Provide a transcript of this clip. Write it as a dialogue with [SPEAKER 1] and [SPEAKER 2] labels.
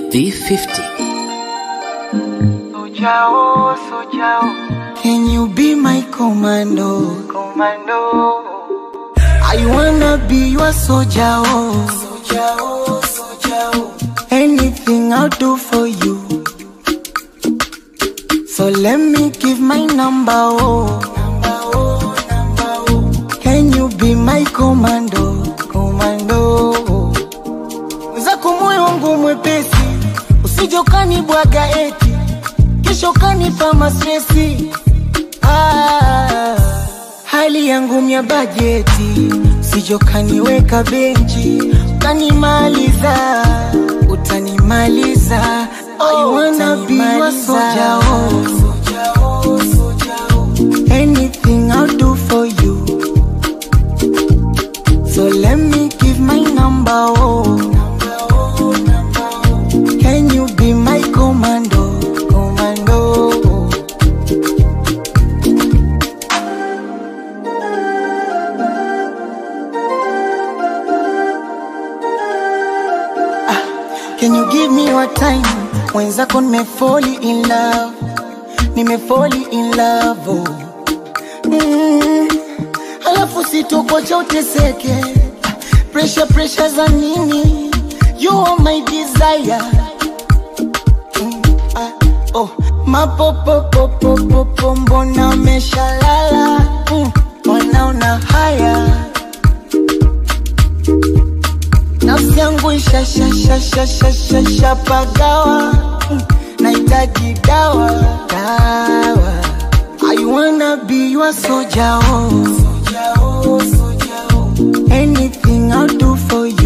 [SPEAKER 1] V50.
[SPEAKER 2] Sojao, Sojao,
[SPEAKER 3] Can you be my commando?
[SPEAKER 2] Commando.
[SPEAKER 3] I wanna be your soldier, oh. Soldier, oh, soldier, oh. Anything I'll do for you. So let me give my number, oh. Number, oh, number, oh. Can you be my commando? Commando. oh. Mwenzako moyo wangu mwepesi, usije ukanibwaga eti kesho kanipa mastresi. Ah, hali yangu mya bajeti, usije ukaniweka benchi ukanimaliza, utanimaliza. I wanna be your soldier, oh. Soldier, oh, soldier, oh. Anything I'll do for you. So let me give my number, oh. Number, oh, number, oh. Can you be my commando? Commando. oh. Can you give me your time? Mwenzako nimefoli in love, nimefoli in love oh. mm. Alafu sitokocha uteseke, pressure pressure za nini? You are my desire mm. ah, oh. Mapopopopopopo mbona umeshalala mm. Wanaona haya nafsi yangu ishashashashashashapagawa nahitaji dawa dawa I wanna be your soldier, oh. Soldier, oh, soldier, oh. Anything I'll do for you